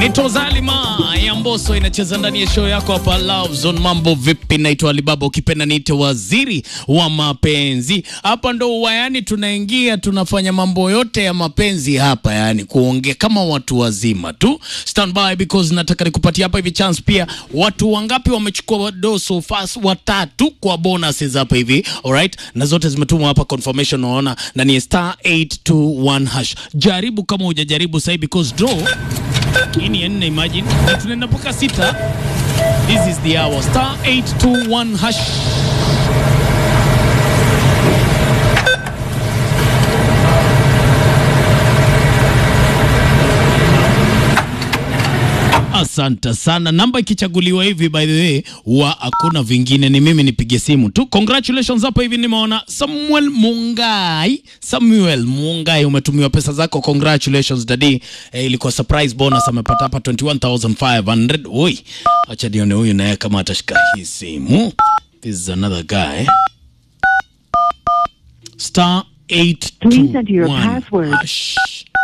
Naitwa Zalima ya Mboso inacheza ndani ya show yako hapa Love Zone. Mambo vipi? Naitwa Alibaba, ukipenda niite waziri wa mapenzi. Hapa ndo wayani tunaingia, tunafanya mambo yote ya mapenzi hapa, yani kuongea kama watu wazima tu. Stand by because nataka nikupatia hapa hivi chance pia. Watu wangapi wamechukua do so fast? Watatu kwa bonuses hapa hivi, alright, na zote zimetumwa hapa confirmation, unaona, na ni star 821 hash. Jaribu kama hujajaribu sasa because draw hii ni ya nne, imagine, na tunaenda mpaka sita. This is the hour. Star 821 hash. Asante sana. Namba ikichaguliwa hivi, by the way, wa hakuna vingine, ni mimi nipige simu tu. Congratulations hapa hivi, nimeona Samuel Mungai. Samuel Mungai, umetumiwa pesa zako, congratulations dadi. Eh, ilikuwa surprise bonus, amepata hapa 21500. Oi, acha nione huyu naye kama atashika hii simu. This is another guy. Star Please enter your 821 password. hash.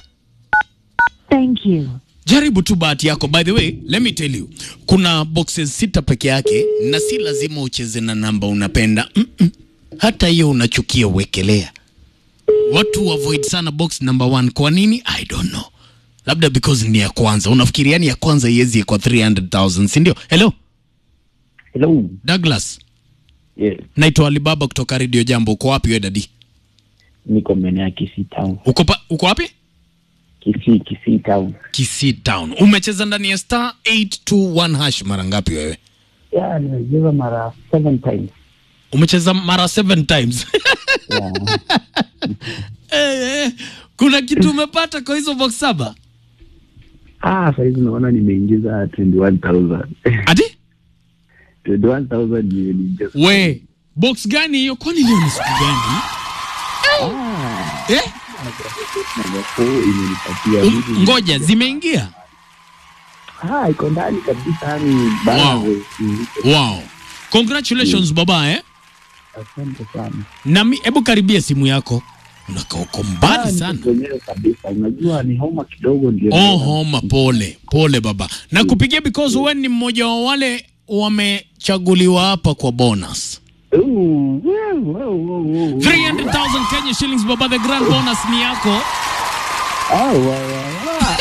Thank you. Jaribu tu bahati yako. By the way, let me tell you, kuna boxes sita peke yake, na si lazima ucheze na namba unapenda. Mm-mm. Hata hiyo unachukia uwekelea. Watu avoid sana box number one. Kwa nini? I don't know. Labda because ni ya kwanza. Unafikiria ni ya kwanza iwezi kwa 300,000, si ndio? Hello, Hello. Douglas. Yes. Naitwa Alibaba kutoka Radio Jambo. Uko wapi wewe dadi? Niko maeneo ya Kisii Town. Uko pa, uko wapi? Kisii, Kisii Town. Kisii Town. Umecheza ndani ya star 821 hash mara ngapi wewe? Yeah, nimecheza mara seven times. Umecheza mara seven times. Yeah. Eh, eh, kuna kitu umepata kwa hizo box saba? ah, saizi naona nimeingiza 21,000. Ati 21,000 nimeingiza. we box gani hiyo? Kwani leo ni siku gani? Eh, Number four imenipatia um, vitu- ngoja zimeingia. Ah, iko ndani kabisa yani bana. Wow. Wow, congratulations baba eh. Asante sana. Nami hebu karibia simu yako, unakaa uko mbali Ah, sana. niko kwenyewe kabisa. Unajua ni homa kidogo ndio. Oh, homa, pole pole baba, na kupigia because wewe ni mmoja wa wale wamechaguliwa hapa kwa bonus Ooh, wow, wow, wow, wow. 300,000 Kenya shillings baba, the grand bonus ni yako. Ah, wa, wa, wa.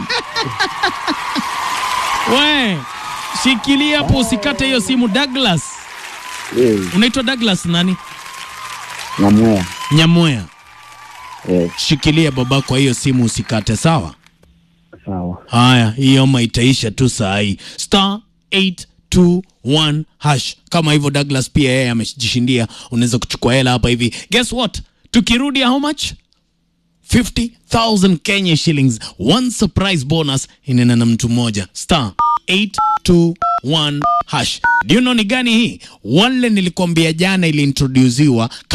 We shikilia hapo, usikate hiyo simu. Douglas, Yes, unaitwa Douglas nani? Nyamwea. Nyamwea, Yes, shikilia baba kwa hiyo simu, usikate. Sawa. sawa. Haya, hii homa itaisha tu saa hii. Star 821 hash. Kama hivyo Douglas pia yeye amejishindia, unaweza kuchukua hela hapa hivi. Guess what? Tukirudi how much? 50,000 Kenya shillings. One surprise bonus inena na mtu mmoja. Star 821 hash. Do you know ni gani hii? Wale nilikwambia jana iliintroduciwa